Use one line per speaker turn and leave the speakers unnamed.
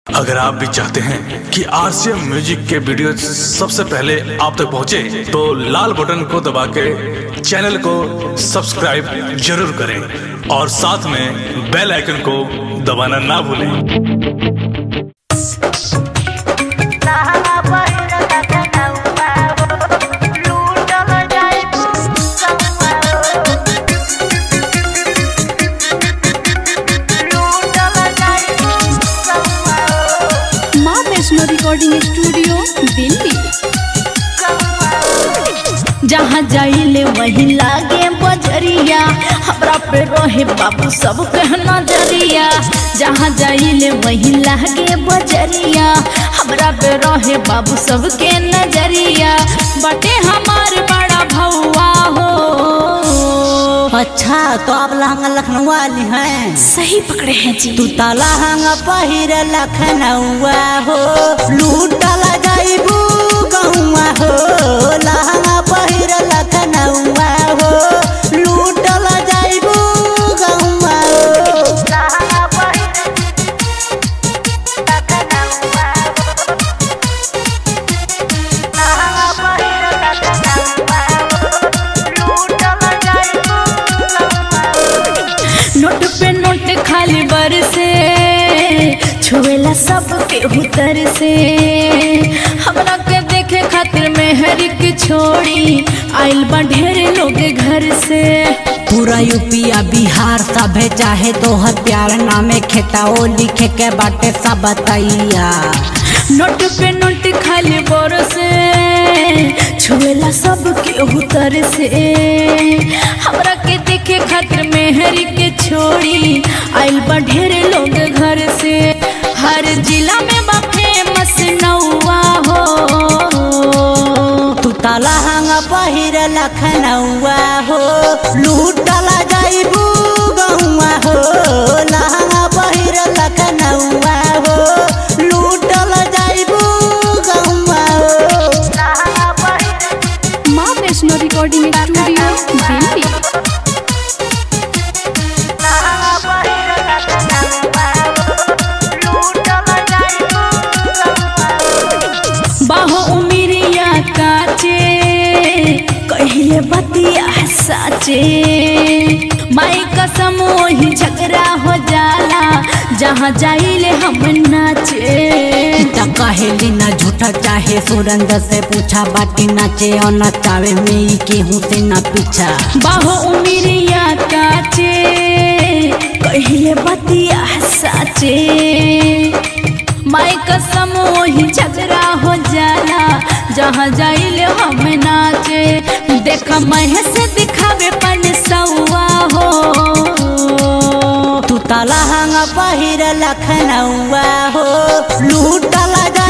अगर आप भी चाहते हैं कि आरसीएम म्यूजिक के वीडियो सबसे पहले आप तक पहुंचे, तो लाल बटन को दबा के चैनल को सब्सक्राइब जरूर करें और साथ में बेल आइकन को दबाना ना भूलें
माँ वैष्णो रिकॉर्डिंग स्टूडियो दिल्ली जहाँ जाइले वही लागे बजरिया हमरा पे रहे बाबू सब कहना जरिया जहाँ जाइले वही लागे बजरिया हमरा पे रहे बाबू सब के नजरिया बटे हमार बड़ा भौआ हो
अच्छा तो आप लहंगा लखनऊ वाली हैं
सही पकड़े हैं जी
तू तो लहंगा पहिर लखनऊआ हो लूटला जाइबू गहुआ हो लहंगा पहिर लखनऊआ हो लूटला जाइबू गहुआ हो
नोट पे नोट खाली बरसे छुएला सब के उतर से हमरा के देखे खातिर मेहर के छोड़ी आइल बा ढेर लोग घर से
पूरा यूपी आ बिहार सभे चाहे तोहर प्यार नामे खेताओ लिखे के बाटे सब तैया
नोट पे नोट खाली बरसे छुएला सब के उतर से हमरा के देखे खातिर मेहर के छोड़ी आइल बा ढेर लोग घर से हर जिला में बा फेमस नौआ हो
तू तो लहंगा पहिर लखनऊआ हो लूटला जाइबू गहुआ हो लहंगा पहिर लखनऊआ हो लूटला जाइबू गहुआ हो
माँ वैष्णो रिकॉर्डिंग स्टूडियो दिल्ली बाहो उमिरिया काचे कहिले बतिया साचे माई कसम वही झगड़ा हो जाला जहाँ जाइले हम नाचे
त कहेली न झूठा चाहे सुरंग से पूछा बाटी नाचे और नचावे में ही केहू से न पीछा
बाहो उमिरिया काचे कहिले बतिया साचे माई कसम वही झगड़ा हो जाला जहाँ जाइले हम नाचे देख महेश दिखावे पन सौआ हो
तू तो लहंगा पहिर लखनऊआ हो लूटला जा